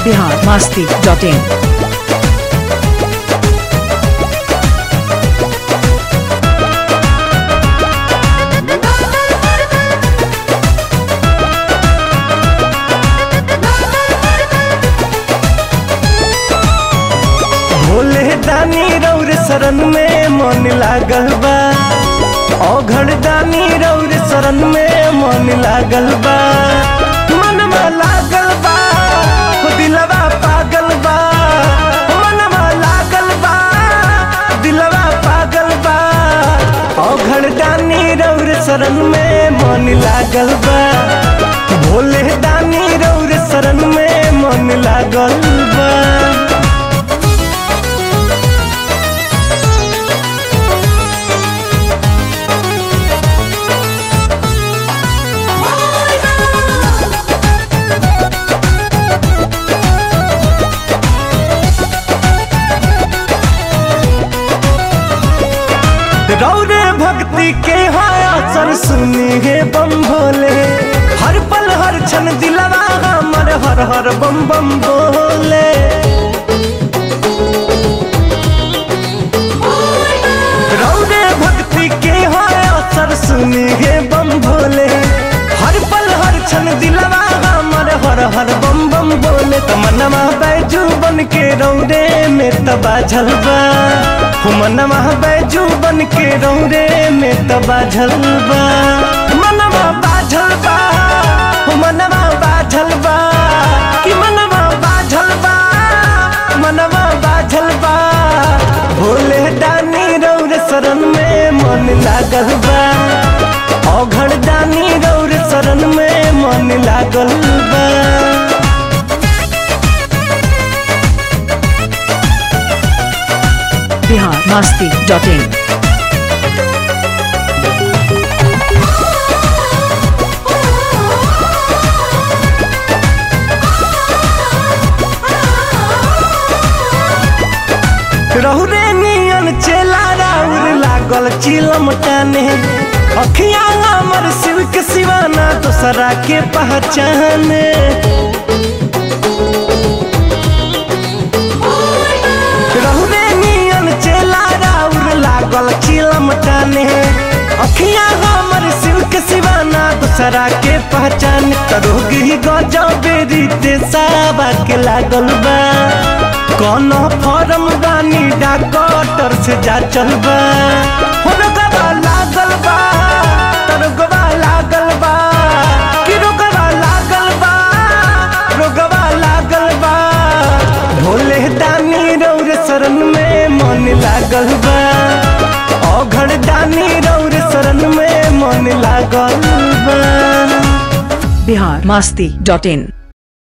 Bihar Masti dot in भोले दानी रौर शरण में मन लागल बा औघड़ दानी रौर शरण में मन लागल बा मनवा लागल बा हो दिलवा पागल बा मनवा लागल बा दिलवा पागल बा औघड़ दानी रौर शरण में मन लागल बा भोले दानी रौर शरण में मन लागल बा रौरे भक्ति के है असर सुनी हे बम भोले हर पल हर क्षण दिलवा हमर हर हर बम बम बोले रौरे भक्ति के है असर सुनी हे बम भोले हर पल हर क्षण दिलवा हमर हर हर बम बम बोले तमन्ना बैजू बन के रौरे में तबा झलबा मनवा बैजू बन के रौरे में तबा झलबा मनवा बाझल बा हो मनवा बाझल बा कि मनवा बाझल बा मनवा बाझल बा भोले दानी रौर शरण में मन लागल बा औघड़ दानी रौर शरण में मन लागल बा बिहार मास्ती डॉट इन रहुरे नियन चेला राउर लागल चिलम टाने अखिया हमर शिव के सिवाना दोसरा के पहचाने रहुरे नियन चेला राउर लागल चिलम टाने अखिया हमर शिव के सिवाना दोसरा के पहचान तरोगी गजब रीते साबा के लागल बा कौन फॉर्म रानी डॉक्टर से जा चलबा हुनकरा लागल बा तरुगवा लागल बा कि रुगवा लागल बा रुगवा लागल बा भोले दानी रौर शरण में मन लागल बा औघड़ दानी रौर शरण में मन लागल बा बिहार मास्ती डॉट इन